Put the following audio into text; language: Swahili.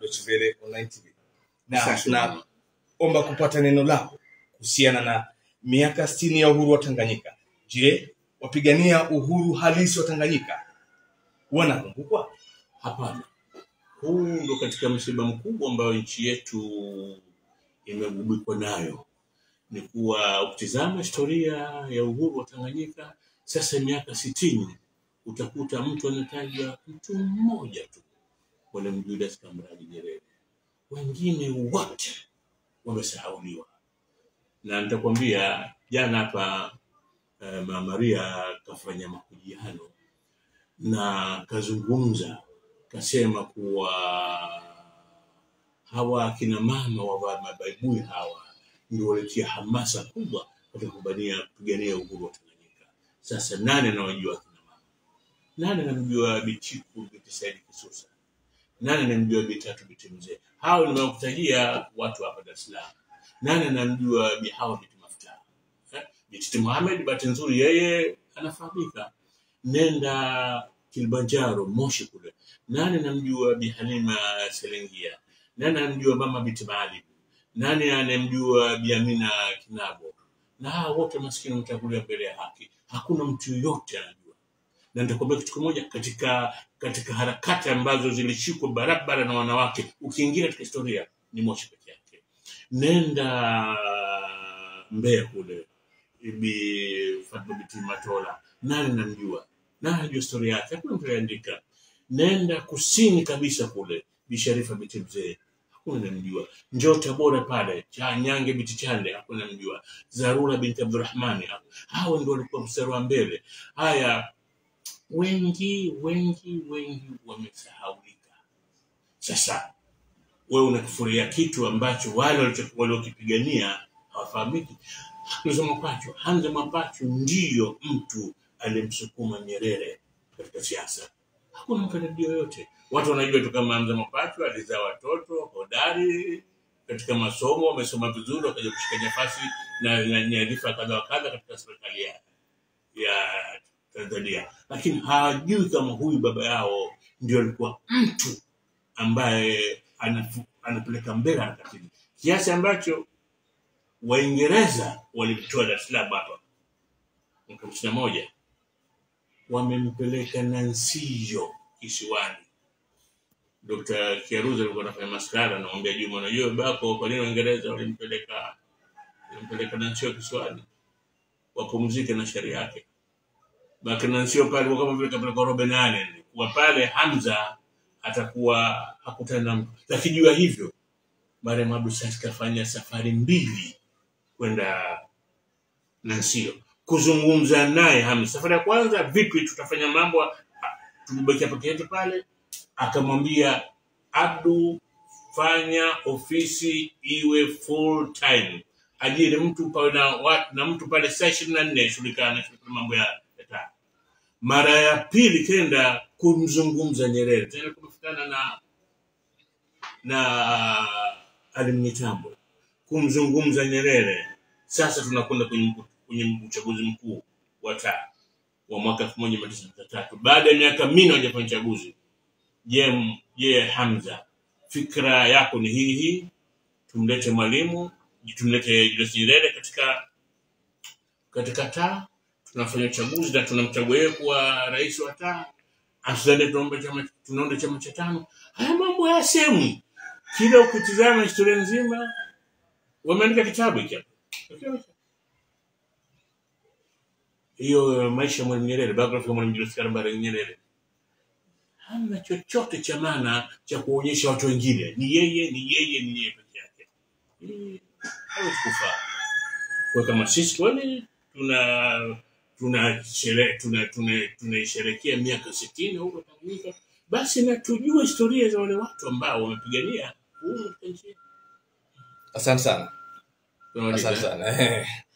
Deutsche Welle Online TV. Na Asante sana. tunaomba kupata neno lako kuhusiana na miaka 60 ya uhuru wa Tanganyika. Je, wapigania uhuru halisi wa Tanganyika wanakumbukwa? Hapana, huu ndo katika msiba mkubwa ambayo nchi yetu imegubikwa nayo, ni kuwa ukitizama historia ya uhuru wa Tanganyika sasa miaka sitini, utakuta mtu anataja mtu mmoja tu, Mwalimu Julius Kambarage Nyerere, wengine wote wamesahauliwa. Na nitakwambia jana hapa eh, Mama Maria kafanya mahojiano na kazungumza kasema kuwa hawa akina mama wavaa mabaibui hawa ndio walitia hamasa kubwa katika kupigania kupigania uhuru wa Tanganyika. Sasa nani anawajua akina mama? Nani anamjua Bichiku binti Said Kisusa? Nani anamjua Bitatu binti Mzee? Hao nimekutajia watu hapa Dar es Salaam. Nani anamjua Bi Hawa binti Mafuta? Eh? Binti Mohamed, bahati nzuri yeye anafahamika. Nenda Kilimanjaro, Moshi kule, nani anamjua Bi Halima Selengia? Nani anamjua Mama Binti Maalim? Nani anamjua Bi Amina Kinabo? Na hawa wote maskini wametangulia mbele ya haki, hakuna mtu yoyote anajua. Na nitakwambia kitu kimoja, katika katika harakati ambazo zilishikwa barabara na wanawake, ukiingia katika historia ni Moshi peke yake. Nenda Mbeya kule, Bi Fatma binti Matola, nani namjua? Nani anajua historia yake? Hakuna mtu aliandika. Nenda kusini kabisa kule, Bi Sharifa binti Mzee, hakuna namjua. Njoo Tabora pale, cha Nyange binti Chande, hakuna namjua. Zarura binti Abdurrahmani, hawa ndio walikuwa mstari wa mbele. Haya, wengi wengi wengi wamesahaulika. Sasa wewe unakifuria kitu ambacho wale walicho- waliokipigania hawafahamiki. Hamza Mwapachu, Hamza Mwapachu ndiyo mtu aliyemsukuma Nyerere katika siasa. Hakuna mafanikio yoyote. Watu wanajua tu kama Hamza Mwapachu alizaa watoto hodari katika masomo, wamesoma vizuri, wakaja kushika nafasi na na nyadhifa kadha wa kadha katika serikali ya, ya Tanzania, lakini hawajui kama huyu baba yao ndio alikuwa mtu ambaye anafu- anapeleka mbele harakati hii. kiasi ambacho Waingereza walimtoa Dar es Salaam hapa mwaka hamsini na moja wamempeleka Nansio kisiwani. Dr. Kiaruzi alikuwa anafanya maskara, anamwambia Juma, unajua babako, kwa nini Waingereza walimpeleka walimpeleka Nansio kisiwani wapumzike na sheria yake? Baki Nansio pale kwa kama vile kapeleka Robben Island, kuwa pale Hamza atakuwa hakutana na mtu, lakini jua hivyo Mariam Abdu Sasi kafanya safari mbili kwenda Nansio kuzungumza naye Hamza. Safari ya kwanza, vipi tutafanya mambo, ah, tulibakia peke yetu pale. Akamwambia Abdu, fanya ofisi iwe full time, ajiri mtu pawe na, watu, na mtu pale saa ishirini na nne shughulikana na mambo ya ya taa. Mara ya pili kenda kumzungumza Nyerere, tena kumefikana na na alimnitambo kumzungumza Nyerere. Sasa tunakwenda kwenye, mku- kwenye uchaguzi mkuu wa taa wa mwaka elfu moja mia tisa sitini na tatu baada ya miaka minne hajafanya uchaguzi. Je, m- je, Hamza, fikra yako ni hii hii, tumlete Mwalimu, tumlete Julius Nyerere katika katika taa, tunafanya uchaguzi na tunamchagua yeye kuwa rais wa taa, Afsane tunaomba chama tunaunda chama cha tano. Haya mambo hayasemwi. Kila ukitizama historia nzima, wameandika kitabu hiki hapa. Hiyo maisha ya Mwalimu Nyerere, biography ya Mwalimu Julius Kambarage Nyerere, hamna chochote cha maana cha kuonyesha watu wengine. Ni yeye, ni yeye, ni yeye peke yake. Hii haiwezi kufaa. Kwa kama sisi kweli tuna tuna shere, tuna tuna tunaisherekea miaka sitini huko Tanganyika, basi na tujue historia za wale watu ambao wamepigania uhuru katika nchi yetu. Asante sana, Tunamaliza, asante eh? sana.